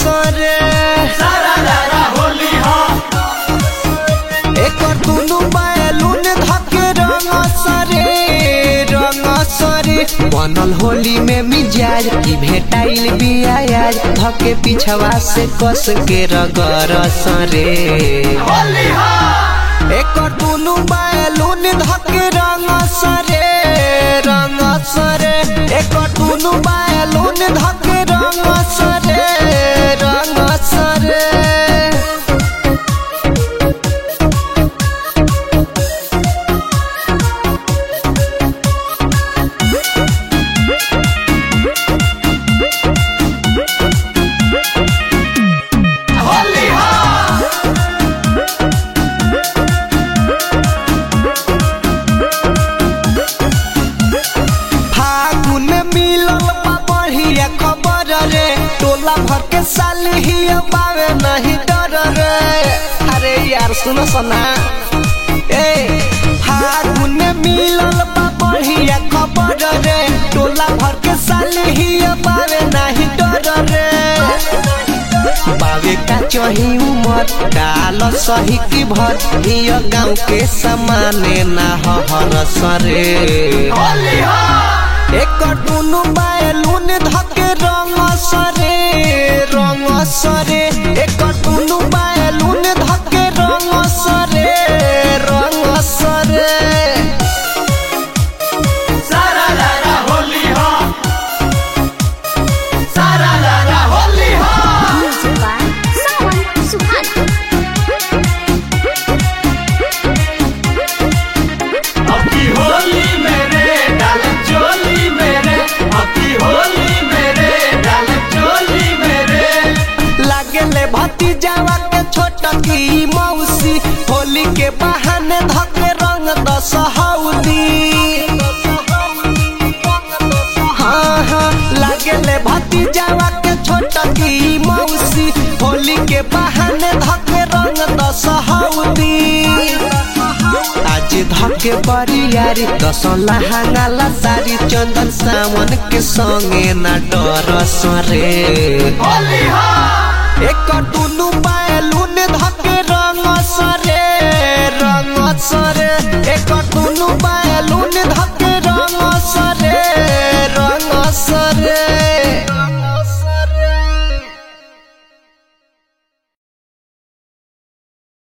सरे सारा रारा होली हो एकर दुनु बैलून धके रंग सरे रंग सरे बनल होली में मिजाज की भेटाइल बियाज धके पिछवा से कस के रगर सरे होली हो एकर दुनु बैलून धके रंग सरे रंग सरे एकर दुनु बैलून धके रंग सरे रंग सरे होली हो फागुन मिलल बा बढ़िया खबर रे टोला भर के साल ही बावे नहीं डर रे अरे यार सुनो सना ए फागुन मिलल बा बढ़िया खबर रे टोला भर के साल ही बावे नहीं डर रे बावे का चही उमर डाल सही की भर हिय गाँव के समाने ना हर सरे होली हो एकर दुनु बैलून धके रंग सरे रंग सरे एकर दुनु बैलून धके रंग सरे रंग सरे सारा रारा होली हो सारा रारा होली हो Music by Sawan Suhana. अबकी होली मेरे डाल चोली मेरे अबकी होली मेरे डाल चोली मेरे लागेले भतीजावा के छोट की मौसी होली के बहाने धके रंग दसहौदी हाँ हाँ लागेले भतीजावा के छोट की मौसी होली के बहाने धके रंग दसहौदी आज धके बरियारी दस लहंगाला सारी चंदन सावन के संगे ना डर सरे होली हो